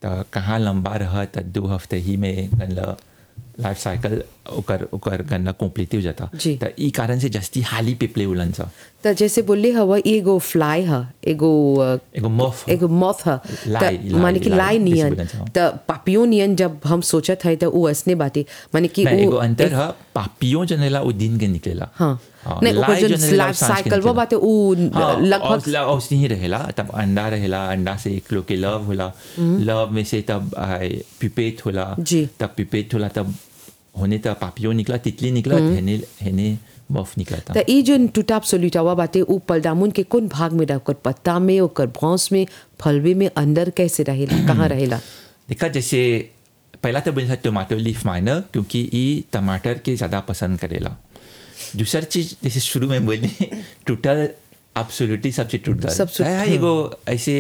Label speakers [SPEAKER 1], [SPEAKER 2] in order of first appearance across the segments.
[SPEAKER 1] त कहाँ लंबा रह त दो हफ्ते ही में गनला लाइफ साइकिल ओकर ओकर गनला कंप्लीट हो जाता
[SPEAKER 2] जी।
[SPEAKER 1] त ई कारण से जस्ती हाली पिपले उलन सा
[SPEAKER 2] त जैसे बोलले हवा एगो फ्लाई ह एगो अ,
[SPEAKER 1] एगो मफ
[SPEAKER 2] एगो मॉथ ह
[SPEAKER 1] लाई,
[SPEAKER 2] त
[SPEAKER 1] लाई,
[SPEAKER 2] माने कि
[SPEAKER 1] लाई,
[SPEAKER 2] लाई
[SPEAKER 1] जैसे
[SPEAKER 2] नियन
[SPEAKER 1] बोलना चाहो।
[SPEAKER 2] त पापियो नियन जब हम सोचत है त उ असने बाटे माने कि
[SPEAKER 1] नहीं, एगो
[SPEAKER 2] उ
[SPEAKER 1] अंतर है पापियों जनेला वो दिन के निकलेला
[SPEAKER 2] हाँ
[SPEAKER 1] हाँ,
[SPEAKER 2] नहीं ओकर
[SPEAKER 1] लाई
[SPEAKER 2] जो
[SPEAKER 1] जनेला
[SPEAKER 2] लाइफ
[SPEAKER 1] सांझ के
[SPEAKER 2] साइकिल वो
[SPEAKER 1] निकलेला।
[SPEAKER 2] बाटे उ
[SPEAKER 1] हाँ,
[SPEAKER 2] लगभग
[SPEAKER 1] और औसनी ही रहेला तब अंडा रहेला अंडा से एक लोग के लव होला लव में से तब पिपेट होला
[SPEAKER 2] जी।
[SPEAKER 1] तब पिपेट होला तब होने तब पापियो निकला तितली निकला हेने हेने मफ निकला था
[SPEAKER 2] त ई जो टूटाप सोलिटावा बाटे उ पलडामुन के कौन भाग में रह ओकर पत्ता में ओकर भौंस में फलवे में अंदर कैसे रहेला कहाँ रहेला
[SPEAKER 1] देखा जैसे पहला तो बोला टमाटो लीफ माइनर क्योंकि ये टमाटर के ज़्यादा पसंद करेला दूसरा चीज जैसे शुरू में बोली टूटल एब्सोल्युटली सबसे टूटल
[SPEAKER 2] सबसे-
[SPEAKER 1] है एगो ऐसे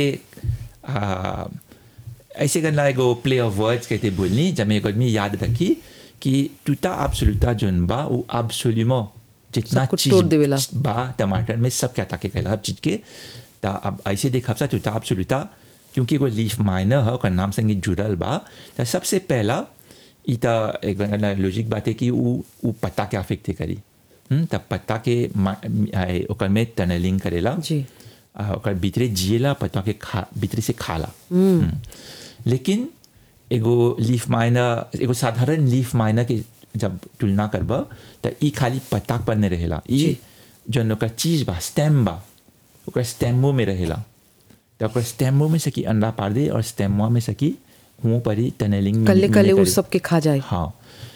[SPEAKER 1] आ, ऐसे करना एगो प्ले ऑफ वर्ड्स कहते बोलनी जब मैं एक आदमी याद रखी कि टूटा एब्सोल्युटा जोन बा वो एब्सोल्युमो जितना
[SPEAKER 2] सब कुछ
[SPEAKER 1] चीज
[SPEAKER 2] तोड़ देवेला।
[SPEAKER 1] बा टमाटर में सब क्या ताके कहला हर चीज के ता अब ऐसे देखा सा टूटा एब्सोल्युटा क्योंकि वो लीफ माइनर है ओकर नाम संगे जुड़ल बा त सबसे पहला ई त एक लॉजिक बात है कि वो वो पत्ता के अफेक्ट करी हम्म, तब पत्ता के मा- आए, ओकर में टनलिंग करेला
[SPEAKER 2] जी
[SPEAKER 1] आ, ओकर भीतरे जिएला पत्ता के खा भीतरे से खाला हम्म। लेकिन एगो लीफ माइनर एगो साधारण लीफ माइनर के जब तुलना करब त ई खाली पत्ता पर नहीं रहेला ई जौन ओकर चीज बा स्टेम बा ओकर स्टेमो में रहेला त ओकर स्टेमो में सकी अंडा पार दे और स्टेमो में सकी मुंह पर ही टनलिंग
[SPEAKER 2] कल्ले कल्ले उ सब के खा जाए
[SPEAKER 1] हाँ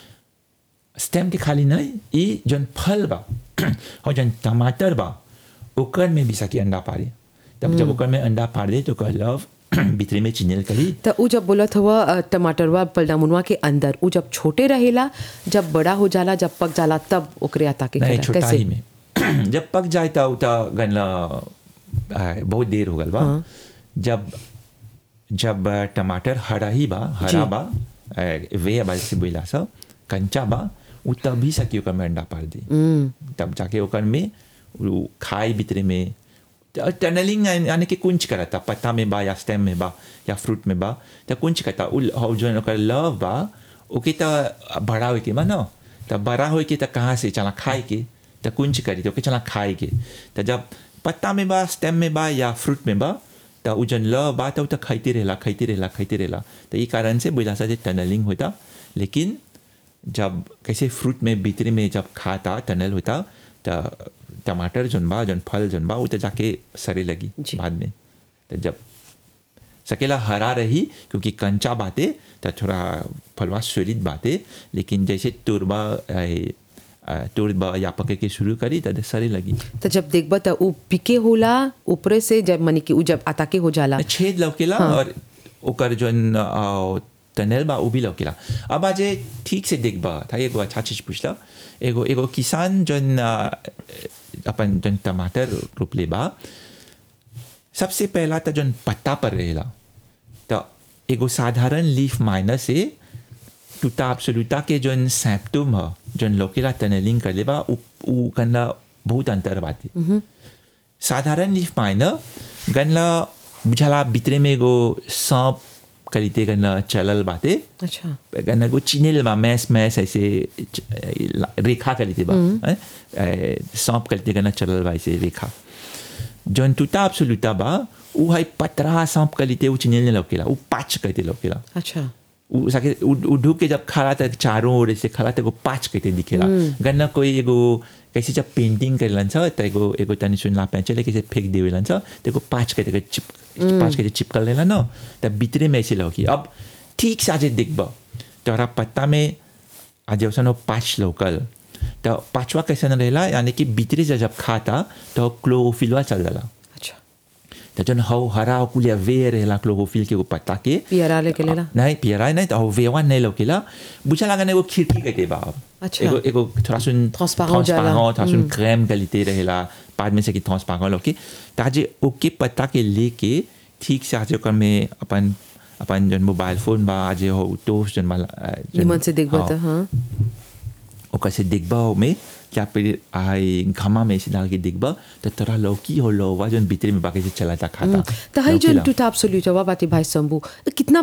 [SPEAKER 1] स्टेम के खाली नहीं ये जौन फल बा और जौन टमाटर बा ओकर में भी सकी अंडा पारे तब जब ओकर में अंडा पार दे तो ओकर लव भीतरी में चिनेल करी
[SPEAKER 2] त उ जब बोलत हुआ अ, टमाटरवा पलडामुनवा के अंदर उ जब छोटे रहेला जब बड़ा हो जाला जब पक जाला तब ओकरे आता के
[SPEAKER 1] नहीं
[SPEAKER 2] खेला
[SPEAKER 1] छोटा
[SPEAKER 2] कैसे
[SPEAKER 1] ही में जब पक जाए तो उता गनला आ, बहुत देर हो गल बा जब जब आ, टमाटर हरा ही बा हरा
[SPEAKER 2] जी।
[SPEAKER 1] बा आ, वे बा से बोला सा कंचा बा उ तभी सकी ओकर में अंडा पार दी तब जाके ओकर में उ खाई भीतरे में त- टनलिंग यानी कि कुंच करता पत्ता में बा या स्टेम में बा या फ्रूट में बा तो कुंच करता उ हौ जौन ओकर लव बा ओके त बड़ा होके बा न त बड़ा होके त कहाँ से चला खाए के त कुंच करी तो ओके चला खाए के त जब पत्ता में बा स्टेम में बा या फ्रूट में बा त उ जौन लव बा त उ त खाइते रहेला खाइते रहेला खाइते रहेला त ई कारण से बोला सा टनलिंग होता लेकिन जब कैसे फ्रूट में भीतरे में जब खाता टनल होता त टमाटर जौन बा जौन फल जौन बा वो तो जाके सरे लगी
[SPEAKER 2] जी।
[SPEAKER 1] बाद में तो जब सकेला हरा रही क्योंकि कंचा बाते तो थोड़ा फलवा सुरित बाते लेकिन जैसे तुरबा ए, आ, तुरबा या पके के शुरू करी तो सरे लगी
[SPEAKER 2] त जब देखब त उ पिके होला ऊपरे से जब माने कि उ जब आता के हो जाला
[SPEAKER 1] छेद लौकेला और ओकर जौन आ, टनल बा वो भी लौकेला अब आज ठीक से देखबा था एगो अच्छा चीज पूछला एगो एगो किसान जौन आ, अपन जौन टमाटर रोपले बा सबसे पहला तो जौन पत्ता पर रहेला तो एगो साधारण लीफ माइनर से टूटा एब्सोल्यूटा के जौन सैप्टम ह जौन लोकेला टनलिंग कर ले बा उ उ कन्ना बहुत अंतर बाटे साधारण लीफ माइनर गनला बुझाला भितरे में एगो सांप करीते गनला चलल बाटे
[SPEAKER 2] अच्छा
[SPEAKER 1] गन्ना को चिनेल बा मैस मैस ऐसे च- रेखा करीते बा हैं? ए, सांप करीते गन्ना चलल बा ऐसे रेखा जौन टूटा एब्सोल्यूटा बा उ है पतरा सांप करीते उ चिनेल ने लौकेला उ पाच कहते लौकेला
[SPEAKER 2] अच्छा
[SPEAKER 1] उ सके उ- उ ढुक के जब खड़ा था चारों ओर से खड़ा था एगो पाँच कहते दिखेला गन्ना कोई एगो कैसे जब पेंटिंग करेलन छ त एगो एगो तनी सुन ला पेंचले कैसे फेंक देवेलन छ त एगो पाँच कहते के चिप पाँच कहते चिपकल रहेला न त भितरे में ऐसे लौकी अब ठीक से आज देखब तोरा पत्ता में आज औसन पाँच लोकल त पाँचवा कैसे न रहेला यानी कि भितरे से जब खाता तो क्लोरोफिलवा चल जाला
[SPEAKER 2] अच्छा
[SPEAKER 1] त जन हौ हरा कुलिया वे रहेला क्लोरोफिल के एगो पत्ता के
[SPEAKER 2] पियरा लेके लेला
[SPEAKER 1] नहीं पियरा नहीं तो वेवा नहीं लौकेला बुझा लगा वो खिड़की कहते बा
[SPEAKER 2] अच्छा।
[SPEAKER 1] एगो एगो थोड़ा सुन
[SPEAKER 2] Transparent जाला।
[SPEAKER 1] थोड़ा सुन क्रेम गलिते रहेला बाद में से कि ट्रांसपेरेंट लौके ताजे ओके पत्ता के लेके ठीक से आज ओकर में अपन अपन जन मोबाइल फोन बा आज हो टोस्ट जन वाला अ, जन-
[SPEAKER 2] निमन से देखब
[SPEAKER 1] हाँ,
[SPEAKER 2] त हाँ
[SPEAKER 1] ओकर से देखबा में क्या पे आई घमा में से डाल के देखबा तो तोरा लौकी हो लौवा जन भीतर में बाकी से चला था खाता
[SPEAKER 2] त है जो
[SPEAKER 1] लौकीला।
[SPEAKER 2] टूटा एब्सोल्यूटवा बाटे भाई शंभू कितना